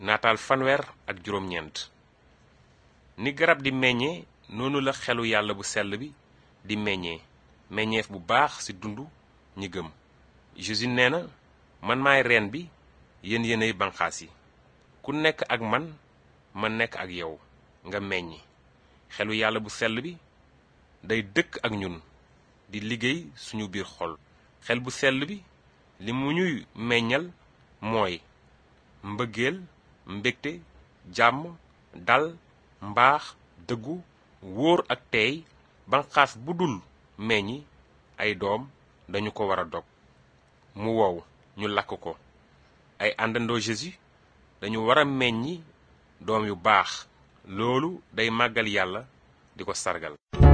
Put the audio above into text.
naataal fanweer ak juróom-ñeent ni garab di meññee noonu la xelu yàlla bu sell bi di meññee meññeef bu baax ci dundu ñi gëm Jésus nee na man maay reen bi yéen yéenay banqaas yi ku nekk ak man ma nekk ak yow nga meññi xelu yàlla bu sell bi day dëkk ak ñun di liggéey suñu biir xol xel bu sell bi li mu ñuy meññal mooy mbëggeel mbégte jàmm dal mbaax dëggu wóor ak teey banqaas bu dul meññi ay doom dañu ko war a dog mu wow ñu lakk ko ay àndandoo Jésus dañu war a meññi doom yu baax loolu day màggal yàlla di ko sargal